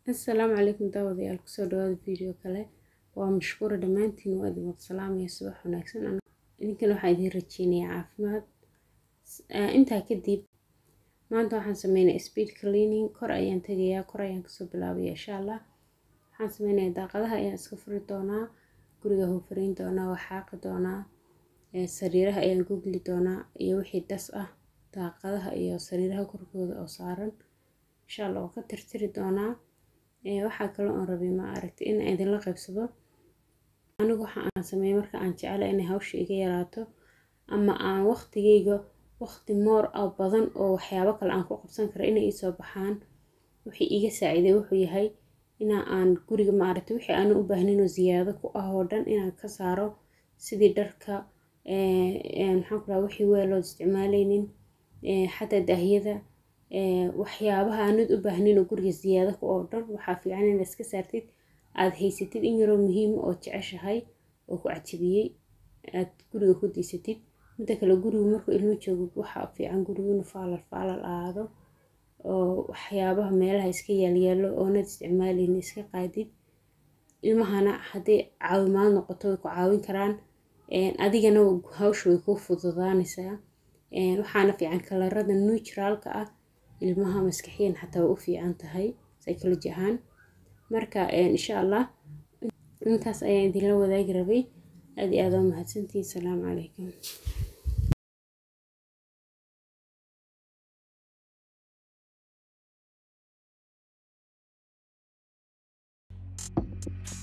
assalaamu calaykum daawadayaal kusoo dhawaada video kale waa mashkuura dhammaantiin waa idin wada salaamaya subax wanaagsan idinkan waxaa idiin rajeynayaa caafimaad intaa kadib maanta waxaan sameynaya speed cleaning kor ayaan tegayaa kor ayaan kasoo bilaabaya insha allah waxaan sameynayaa daaqadaha ayaan iska furi doonaa guriga hufariin doonaa waa xaaqi doonaa sariiraha ayaan gogli doonaa iyo wixii das ah daaqadaha iyo sariiraha korkooda oo saaran insha allah waa ka tirtiri doonaa waxaa kaloo aan rabay ma aragtay in idinla qaybsado anigu waxa aan sameeyay marka aan jecela inay hawsha iga yaraato ama aan waqtigeyga waqti moor ah badan oo waxyaabo kale aan ku qabsan karo inay iisoo baxaan wixii iga saaciiday wuxuu yahay ina aan guriga ma aragtay wixii aanan u baahnayn oo ziyaado ku ah oo dhan inaan ka saaro sidii dharka maxaan ku rahaa wixii weelood isticmaaleynin xataa daahiyada waxyaabaha aanad u baahnayn oo guriga ziyaado ku oo dhan waxaa fiican inaad iska saartid aada haysatid in yaroo muhiima oo jeceshahay oo ku cajabiyey aad guriga ku diisatid midda kale gurigu markuu ilmo joogo waxaa fiican gurigu inuu faalal faalal aado oo waxyaabaha meelaha iska yaalyaalo oonad isticmaaleynin iska qaadid ilmahana hadday caawimaad noqoto way ku caawin karaan adigana hawsha way kuu fududaanaysaa waxaana fiican kalarada neutraalka ah ilmaha maskaxiyan xataa way u fiican tahay psychology ahaan marka insha allah intaas ayaan idinla wadaagi rabay aad iyo aad waa mahadsantihiin salaamu calaykum